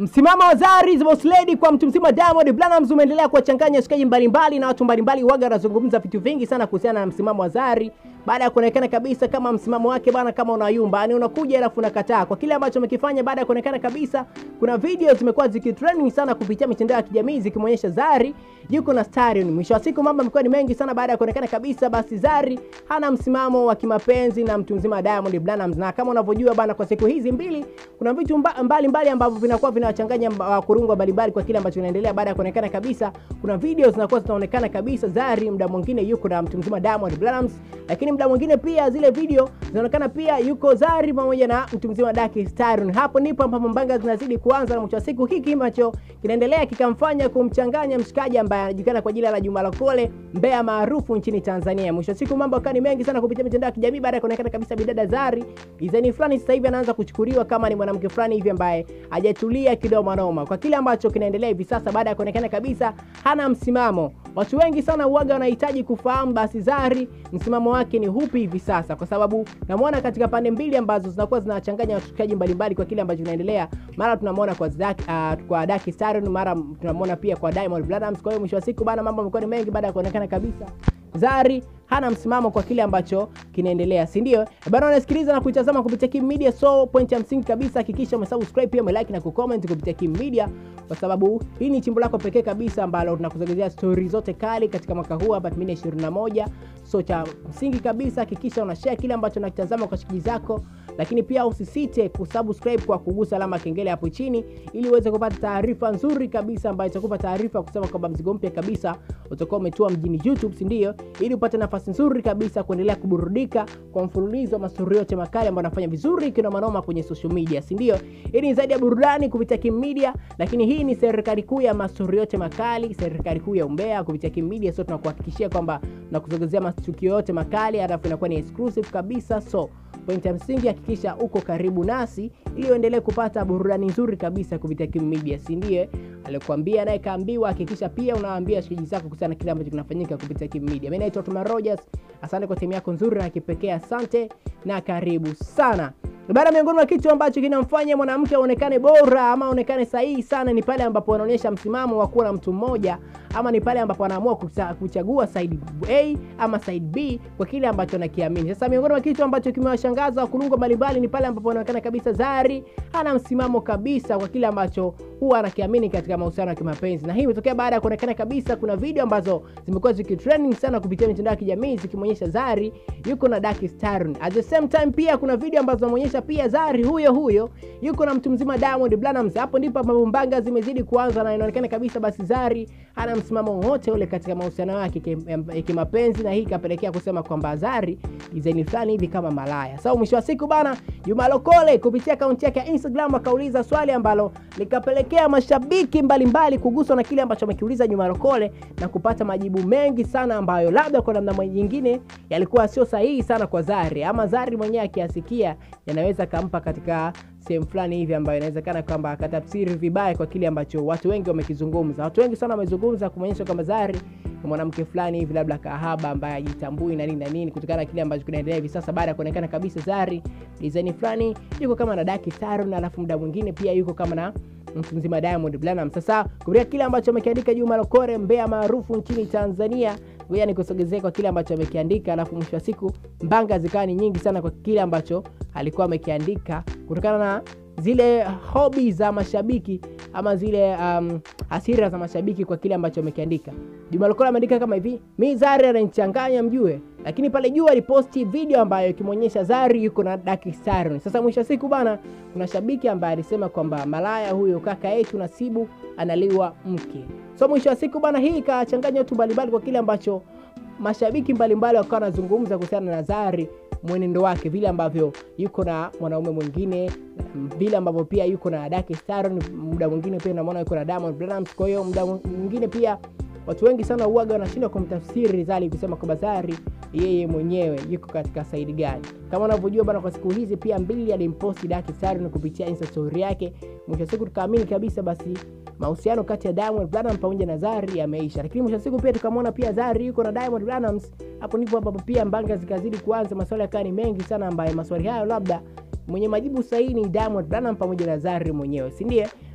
Msimamo wa Zari the Boss Lady kwa mtu mzima Diamond Platnumz umeendelea kuwachanganya washikaji mbalimbali na watu mbalimbali, waga wanazungumza vitu vingi sana kuhusiana na msimamo wa Zari baada ya kuonekana kabisa kama msimamo wake bana, kama unayumba, yani unakuja alafu unakataa kwa kile ambacho amekifanya. Baada ya kuonekana kabisa, kuna video zimekuwa zikitrending sana kupitia mitandao ya kijamii zikimwonyesha Zari yuko na Starion. Mwisho wa siku mambo yamekuwa ni mengi sana baada ya kuonekana kabisa, basi Zari hana msimamo wa kimapenzi na mtu mzima Diamond Platnumz, na kama unavyojua bana, kwa siku hizi mbili kuna vitu mbalimbali mbali ambavyo vinakuwa vinawachanganya wakurungwa mbalimbali kwa kile ambacho kinaendelea. Baada ya kuonekana kabisa, kuna video zinakuwa zinaonekana kabisa Zari muda mwingine yuko na mtu mzima Diamond Platnumz, lakini muda mwingine pia zile video zinaonekana pia yuko Zari pamoja na mtu mzima Daki Starion. Hapo ndipo ambapo mbanga zinazidi kuanza, na mwisho wa siku hiki ambacho kinaendelea kikamfanya kumchanganya mshikaji ambaye anajulikana kwa jina la Juma Lokole, mbea maarufu nchini Tanzania. Mwisho wa siku mambo yakawa ni mengi sana kupitia mitandao ya kijamii baada ya kuonekana kabisa bidada Zari design fulani sasa hivi anaanza kuchukuliwa kama ni mwanamke fulani hivi ambaye hajatulia kidogo noma kwa kile ambacho kinaendelea hivi sasa, baada ya kuonekana kabisa hana msimamo. Watu wengi sana uwaga wanahitaji kufahamu basi Zari msimamo wake ni hupi hivi sasa, kwa sababu namwona katika pande mbili ambazo zinakuwa zinachanganya washikaji mbalimbali kwa kile ambacho kinaendelea. Mara tunamwona kwa Zaki, uh, kwa Daki Starion, mara tunamwona pia kwa Diamond Platnumz. Kwa hiyo mwisho wa siku bana, mambo yamekuwa ni mengi baada ya kuonekana kabisa Zari hana msimamo kwa kile ambacho kinaendelea, si ndio? Bana, unasikiliza na kuitazama kupitia Kim Media, so point ya msingi kabisa, hakikisha umesubscribe pia umelike na kucomment kupitia Kim Media, kwa sababu hii ni chimbo lako pekee kabisa ambalo tunakusogezea story zote kali katika mwaka huu hapa 2021. So cha msingi kabisa, hakikisha una share kile ambacho unakitazama kwa shikiji zako, lakini pia usisite kusubscribe kwa kugusa alama kengele hapo chini, ili uweze kupata taarifa nzuri kabisa ambayo itakupa taarifa kusema kwamba mzigo mpya kabisa utakuwa umetua mjini YouTube, si ndio? Ili upate nafasi nzuri kabisa kuendelea kuburudika kwa mfululizo wa mastori yote makali ambayo anafanya vizuri kinoma noma kwenye social media, si ndio? Hii ni zaidi ya burudani kupitia Kim Media, lakini hii ni serikali kuu ya mastori yote makali, serikali kuu ya umbea kupitia Kim Media. So tunakuhakikishia kwamba tunakuzogezea matukio yote makali, halafu inakuwa ni exclusive kabisa. So point ya msingi, hakikisha uko karibu nasi ili uendelee kupata burudani nzuri kabisa kupitia Kim Media, si ndiye? Alikwambia naye kaambiwa. Hakikisha pia unawaambia shikaji zako kuhusiana na kile ambacho kinafanyika kupitia Kim Media. Mimi naitwa Tuma Rogers, asante kwa timu yako nzuri na kipekee, asante na karibu sana. Baada miongoni mwa kitu ambacho kinamfanya mwanamke aonekane bora ama aonekane sahihi sana ni pale ambapo anaonyesha msimamo wa kuwa na mtu mmoja, ama ni pale ambapo anaamua kuchagua side A ama side B kwa kile ambacho anakiamini. Sasa miongoni mwa kitu ambacho kimewashangaza wakulungwa mbalimbali ni pale ambapo anaonekana kabisa Zari hana msimamo kabisa kwa kile ambacho huwa anakiamini katika mahusiano ya kimapenzi, na hii imetokea baada ya kuonekana kabisa kuna video ambazo zimekuwa zikitrending sana kupitia mitandao ya kijamii zikimwonyesha Zari yuko na Daki Starion. At the same time pia kuna video ambazo zinaonyesha pia Zari huyo huyo yuko na mtu mzima Diamond Platnumz. Hapo ndipo ambapo mbanga zimezidi kuanza na inaonekana kabisa basi Zari hana msimamo wote ule katika mahusiano yake ya kimapenzi, na hii ikapelekea kusema kwamba Zari design fulani hivi kama malaya. Sasa so, mwisho wa siku bana, Juma Lokole kupitia akaunti yake ya Instagram akauliza swali ambalo likapelekea mashabiki mbalimbali kuguswa na kile ambacho amekiuliza Juma Lokole na kupata majibu mengi sana ambayo labda kwa namna nyingine yalikuwa sio sahihi sana kwa Zari, ama Zari mwenyewe akiasikia yanaweza kampa katika sehemu fulani hivi ambayo inawezekana kwamba akatafsiri vibaya kwa kile ambacho watu wengi wamekizungumza. Watu wengi sana wamezungumza kumwonyesha kwamba Zari ni mwanamke fulani hivi labda kahaba ambaye ajitambui na nini na nini, kutokana na kile ambacho kinaendelea hivi sasa, baada ya kuonekana kabisa Zari design fulani yuko kama na Daki Starion, alafu muda mwingine pia yuko kama na mtu mzima Diamond Platnumz. Sasa kupitia kile ambacho amekiandika Juma Lokole, mbea maarufu nchini Tanzania, ngoja nikusogezee kwa kile ambacho amekiandika, alafu mwisho wa siku mbanga zikawa ni nyingi sana kwa kile ambacho alikuwa amekiandika kutokana na zile hobi za mashabiki ama zile um, hasira za mashabiki kwa kile ambacho amekiandika. Juma Lokole ameandika kama hivi: mi Zari ananichanganya mjue, lakini pale juu aliposti video ambayo ikimwonyesha Zari yuko na Daki Starion. Sasa mwisho wa siku bana, kuna shabiki ambaye alisema kwamba malaya huyo kaka yetu Nasibu analiwa mke. So mwisho wa siku bana, hii ikachanganya watu mbalimbali kwa kile ambacho mashabiki mbalimbali wakawa wanazungumza kuhusiana na Zari mwenendo wake, vile ambavyo yuko na mwanaume mwingine, vile ambavyo pia yuko na Daki Starion, muda mwingine pia unamwona yuko na Diamond Platnumz. Kwa hiyo muda mwingine pia watu wengi sana uwaga wanashindwa kumtafsiri Zari kusema kwamba Zari yeye mwenyewe yuko katika saidi gani. Kama unavyojua bana, kwa siku hizi pia mbili alimposti Daki Starion kupitia Insta story yake, mwisho siku tukaamini kabisa basi mahusiano kati ya Diamond Platnumz pamoja na Zari yameisha, lakini mwisho siku pia tukamwona pia Zari yuko na Diamond Platnumz. Hapo ndipo ambapo pia mbanga zikazidi kuanza, maswali yakawa ni mengi sana, ambaye maswali hayo labda mwenye majibu sahihi ni Diamond Platnumz pamoja na Zari mwenyewe, si ndiye?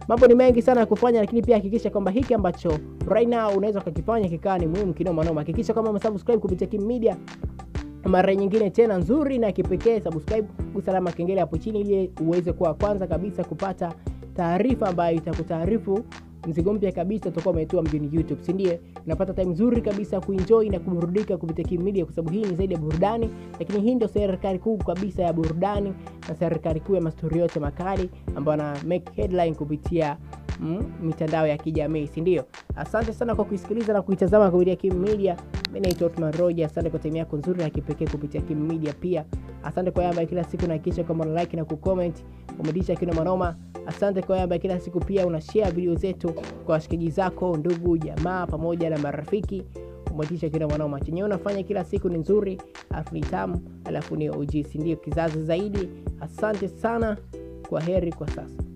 mambo ni mengi sana ya kufanya, lakini pia hakikisha kwamba hiki ambacho right now unaweza ukakifanya kikaa ni muhimu kinoma noma. Hakikisha kwamba umesubscribe kupitia Kim Media mara nyingine tena nzuri na kipekee. Subscribe, gusa alama kengele hapo chini ili uweze kuwa kwanza kabisa kupata taarifa ambayo itakutaarifu mzigo mpya kabisa utakuwa umetua mjini YouTube, si ndiye? Unapata time nzuri kabisa kuenjoy na kuburudika kupitia Kim Media, kwa sababu hii ni zaidi ya burudani, lakini hii ndio serikali kuu kabisa ya burudani na serikali kuu ya mastori yote makali ambayo ana make headline kupitia mm, mitandao ya kijamii, si ndio? Asante sana kwa kuisikiliza na kuitazama kupitia Kim Media. Mimi naitwa Otman Roja. Asante kwa time yako nzuri na kipekee kupitia Kim Media. Pia asante kwa yamba kila siku nahakikisha kwamba una like na kucomment, umedisha kina manoma. Asante kwa yamba kila siku pia una share video zetu kwa washikaji zako, ndugu, jamaa pamoja na marafiki. Umetisha kina manoma. Chenye unafanya kila siku ni nzuri, alafu ni tamu, alafu ni OG, si ndio? Kizazi zaidi. Asante sana, kwa heri kwa sasa.